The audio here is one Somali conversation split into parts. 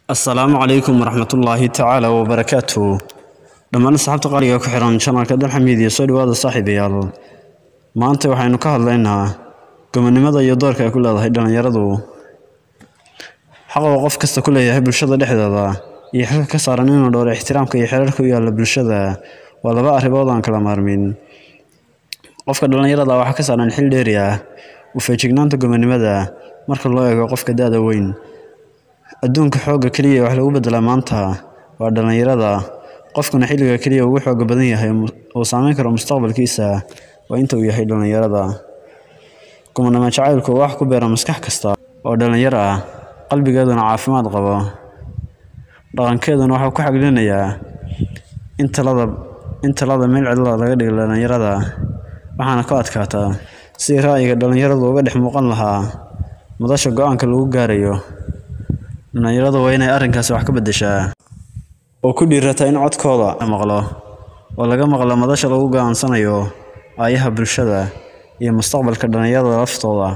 asalaamu calaykum waraxmatullaahi tacaala wabarakaatu dhammaan asxaabta qaaliga ku xiran janalka dalxamiid iyo soo dhawaada saaxiibayaal maanta waxaynu ka hadlaynaa gobonimada iyo doorka ay ku leedahay dhallinyaradu xaqa uu qof kasta ku leeyahay bulshada dhexdeeda iyo xilka ka saaran inuu dhowro ixtiraamka iyo xeerarka u yaalla bulshada waa laba arrimood aan kala maarmin qofka dhallinyarada waxaa ka saaran xil dheeri ah u feejignaanta gobonimada marka loo eego qofka da-da weyn adduunka xoogga keliya wax lagu bedelaa maanta waa dhallinyarada qofkuna xilliga keliya ugu xooga badan yahay uu saameyn karo mustaqbalkiisa waa inta uu yahay dhallinyarada gobonimo jacaylku wax ku beera maskax kasta oo dhallinyaro ah qalbigeeduna caafimaad qabo dhaqankeeduna waxuu ku xaglinayaa in talada in talada meel cidlada laga dhigo dhallinyarada waxaana ku adkaataa sidii ra'yiga dhallinyaradu uga dhex muuqan lahaa madasha go-aanka lagu gaarayo dhallinyaradu waa inay arrinkaasi wax ka beddeshaa oo ku dhiirata in codkooda la maqlo oo laga maqlo madasha lagu go'aansanayo aayaha bulshada iyo mustaqbalka dhallinyarada laftooda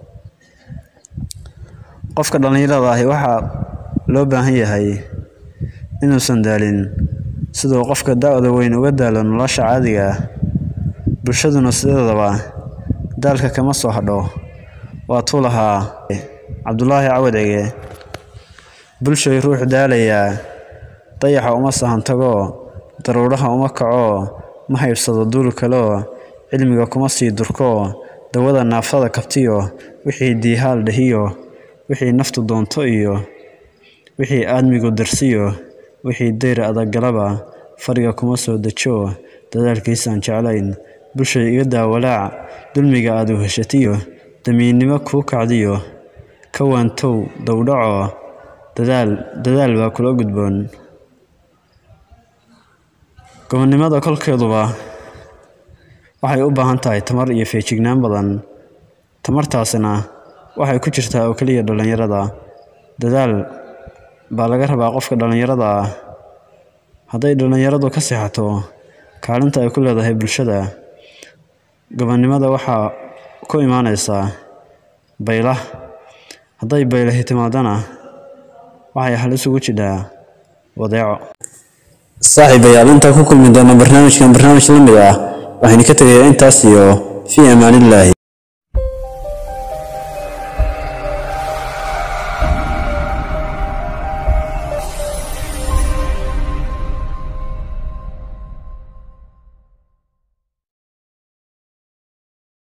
qofka dhallinyarada ahi waxaa loo baahan yahay inuusan daalin siduu qofka da-da weyn uga daalo nolosha caadiga ah bulshaduna sideedaba daalka kama soo hadho waa tuu lahaa cabdulaahi cawad cige bulshay ruux daalayaa dayaxa uma sahan tago daruuraha uma kaco ma haybsado duul kaleo cilmiga kuma sii durko dawada naaftada kabtiyo wixii diihaal dhahiyo wixii naftu doonto iyo wixii aadmigu darsiyo wixii dayr adaggalaba fadhiga kuma soo dejo dadaalkiisaan jeclayn bulshay iga daawalaac dulmiga aad u heshatiyo damiinnimo kuu kacdiyo ka waantow dowdhaco dadaal dadaal baa kula gudboon gobonnimada kolkeeduba waxay u baahan tahay tamar iyo feejignaan badan tamartaasina waxay ku jirtaa oo keliya dhallinyarada dadaal baa laga rabaa qofka dhallinyarada ah hadday dhallinyaradu ka seexato kaalinta ay ku leedahay bulshada gobonnimada waxaa ku imaanaysaa baylah hadday baylahi timaadana waxay halis ugu jidhaa wadeeco saaxiibayaal intaa ku kulmi doona barnaamijkan barnaamij la mid ah waxaynu ka tegayaa intaas iyo fii amaanillaahi